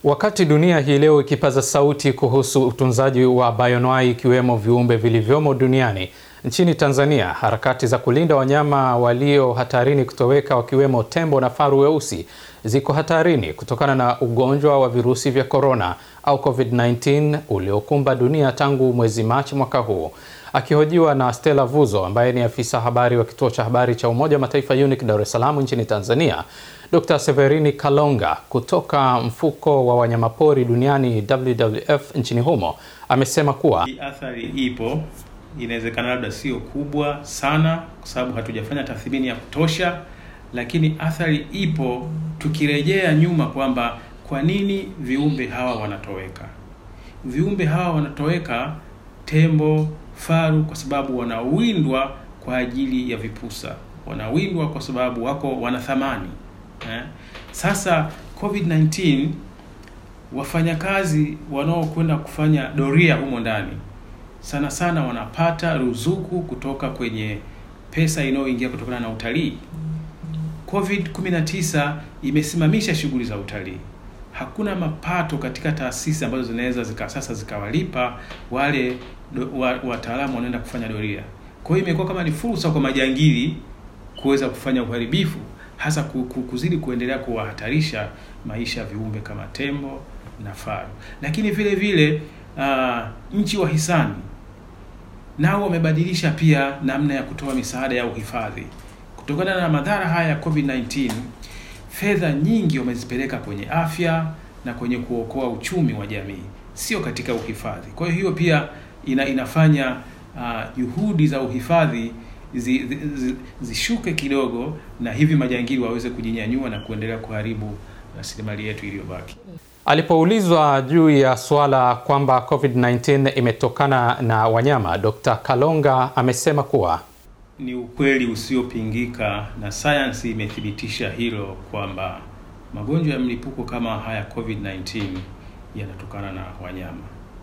Wakati dunia hii leo ikipaza sauti kuhusu utunzaji wa bioanuwai ikiwemo viumbe vilivyomo duniani, nchini Tanzania harakati za kulinda wanyama walio hatarini kutoweka wakiwemo tembo na faru weusi ziko hatarini kutokana na ugonjwa wa virusi vya korona au COVID-19 uliokumba dunia tangu mwezi Machi mwaka huu. Akihojiwa na Stella Vuzo ambaye ni afisa habari wa kituo cha habari cha Umoja wa Mataifa UNIC Dar es Salaam nchini Tanzania, Dr. Severini Kalonga kutoka mfuko wa wanyamapori duniani WWF nchini humo amesema kuwa athari ipo, inawezekana labda sio kubwa sana kwa sababu hatujafanya tathmini ya kutosha, lakini athari ipo tukirejea nyuma kwamba kwa nini viumbe hawa wanatoweka. Viumbe hawa wanatoweka, tembo, faru, kwa sababu wanawindwa kwa ajili ya vipusa, wanawindwa kwa sababu wako wana thamani eh. Sasa COVID-19 wafanyakazi wanaokwenda kufanya doria humo ndani sana sana wanapata ruzuku kutoka kwenye pesa inayoingia kutokana na utalii. COVID-19 imesimamisha shughuli za utalii. Hakuna mapato katika taasisi ambazo zinaweza zika sasa zikawalipa wale wataalamu wa wanaenda kufanya doria. Kwa hiyo imekuwa kama ni fursa kwa majangili kuweza kufanya uharibifu, hasa kuzidi kuendelea kuwahatarisha maisha ya viumbe kama tembo na faru. Lakini vile vile uh, nchi wahisani nao wamebadilisha pia namna ya kutoa misaada ya uhifadhi kutokana na madhara haya ya COVID-19. Fedha nyingi wamezipeleka kwenye afya na kwenye kuokoa uchumi wa jamii, sio katika uhifadhi. Kwa hiyo pia ina, inafanya juhudi uh, za uhifadhi zi, zi, zishuke kidogo, na hivi majangili waweze kujinyanyua na kuendelea kuharibu rasilimali yetu iliyobaki. Alipoulizwa juu ya suala kwamba COVID-19 imetokana na wanyama, Dr. Kalonga amesema kuwa ni ukweli usiopingika na sayansi imethibitisha hilo kwamba magonjwa ya mlipuko kama haya COVID-19 yanatokana na wanyama,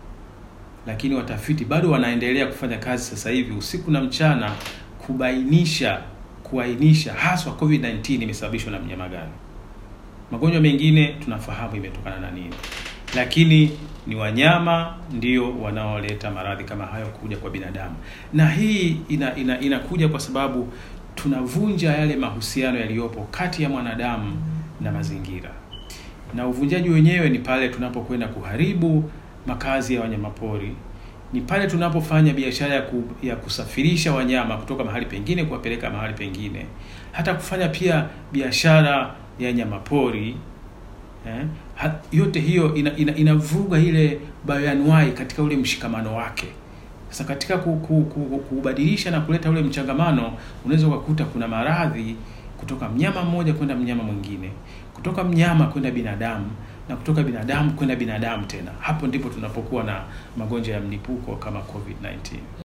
lakini watafiti bado wanaendelea kufanya kazi sasa hivi usiku na mchana kubainisha kuainisha haswa COVID-19 imesababishwa na mnyama gani. Magonjwa mengine tunafahamu imetokana na nini, lakini ni wanyama ndio wanaoleta maradhi kama hayo kuja kwa binadamu, na hii ina, ina, inakuja kwa sababu tunavunja yale mahusiano yaliyopo kati ya mwanadamu na mazingira, na uvunjaji wenyewe ni pale tunapokwenda kuharibu makazi ya wanyamapori, ni pale tunapofanya biashara ya, ku, ya kusafirisha wanyama kutoka mahali pengine kuwapeleka mahali pengine, hata kufanya pia biashara ya nyamapori eh, yote hiyo ina, inavuruga ina ile bioanuwai katika ule mshikamano wake. Sasa katika kubadilisha na kuleta ule mchangamano, unaweza ukakuta kuna maradhi kutoka mnyama mmoja kwenda mnyama mwingine, kutoka mnyama kwenda binadamu, na kutoka binadamu kwenda binadamu tena. Hapo ndipo tunapokuwa na magonjwa ya mlipuko kama COVID-19.